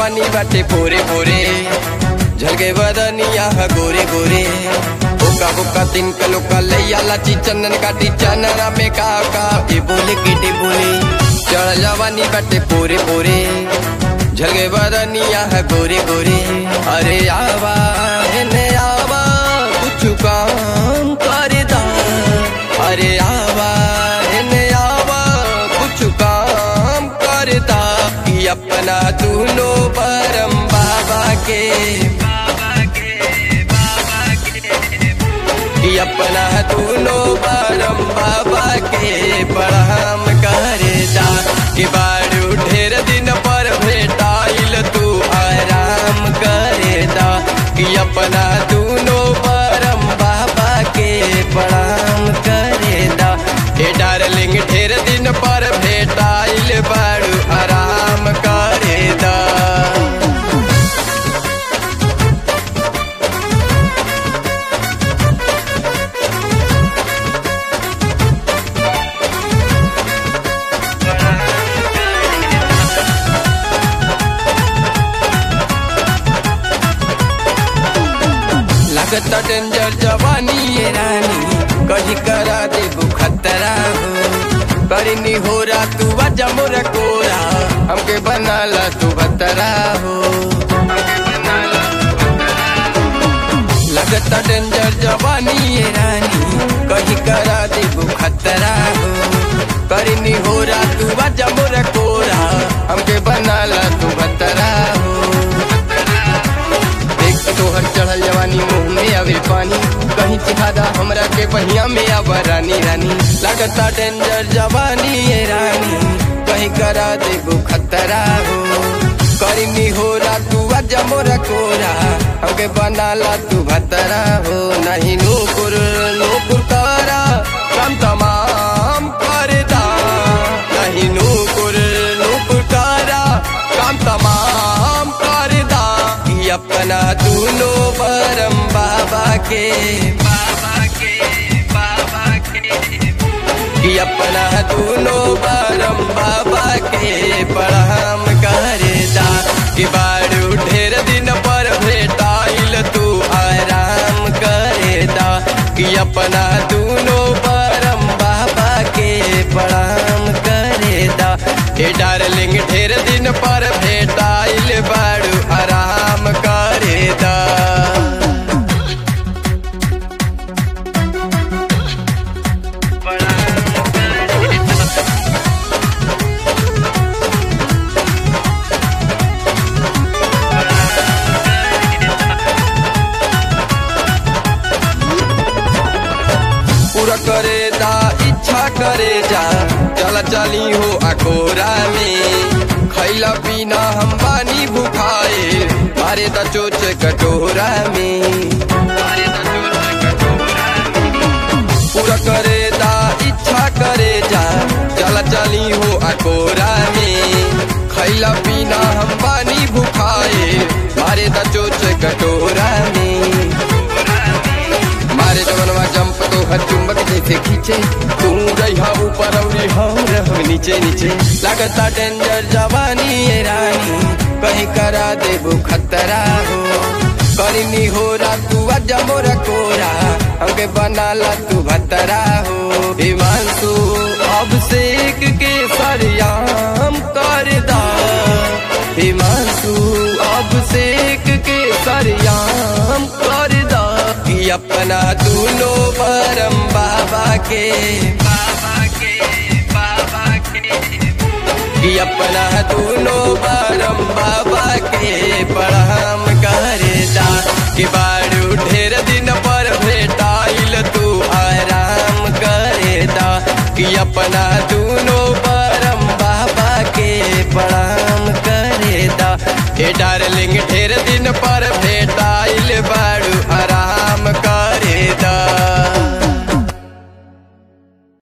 जवानी बाटे पोरे पोरे झलके बदनिया ह गोरे गोरे बोका बोका तीन कलो का लैया लाची चंदन काटी चनरा में का का ए बोले केटे बोले चढ़ जवानी बाटे पोरे पोरे झलके बदनिया ह गोरे गोरे अरे आवा हेने आवा कुछ काम कर दा अरे आवा हेने आवा कुछ काम कर दा कि अपना दूनो परम बाबा के कि अपना दूनो परम बाबा के प्रणाम करे जा कि बारू ढेर दिन पर भेटाइल तू आराम करे दा कि अपना दूनो परम बाबा के प्रणाम करे दा हे डार्लिंग ढेर दिन पर भेटाइल बारू आराम करे दा लगता डेंजर जवानी ये रानी कहीं करा दे खतरा हो करनी हो रा तू बजा मोर कोरा हमके बनाला तू बतरा हो लगता डेंजर जवानी ये रानी कहीं करा दे खतरा हो करनी हो रा तू बजा मोर कोरा हमके बनाला तू बतरा हो देख तोहर चढ़ल जवानी मुंह में आवे पानी कहीं चिहादा हमरा के बहिया में आवा रानी रानी लगता डेंजर जवानी ये रानी कहीं करा देबो खतरा हो करनी हो रा तू अजा मोरा कोरा हमके बनाला तू भतरा हो नहीं नूपुर नूपुर तारा काम तमाम कर दा नहीं नूपुर नूपुर तारा काम तमाम कर दा कि अपना दूनो परम बाबा के बाबा के बाबा के कि अपना दूनो परम बाबा के प्रणाम करे दा कि बारू ढेर दिन पर भेटाइल तू आराम करे दा कि अपना दूनो परम बाबा के प्रणाम करे दा हे डार्लिंग ढेर दिन पर भेटाइल बारू आराम करे दा पूरा करे दा इच्छा करे जा चला चली हो अकोरा में खैला पीना हम बानी भुखाए मारे दा चोच कटोरा में पूरा करे दा इच्छा करे जा चला चली हो अकोरा में खैला पीना हम बानी भुखाए मारे दा चोच कटोरा में मारे जवनवा जंप तो हर चुंबक जैसे खींचे तू रहा ऊपर और हम रह नीचे नीचे लगता डेंजर जवानी ये रानी कहीं करा देबो खतरा हो करनी हो रा तू अजा मोरा कोरा हमके बनाला तू भतरा हो हिमांशु अभिषेक के सरियाम कर दा हिमांशु अभिषेक के सरियाम कर दा कि अपना दूनो परम बाबा के बाबा के बाबा के कि अपना दूनो परम बाबा के प्रणाम करे दा कि बारू ढेर दिन पर भेटाइल तू आराम करे दा कि अपना दूनो परम बाबा के प्रणाम करे दा हे डार्लिंग ढेर दिन पर भेट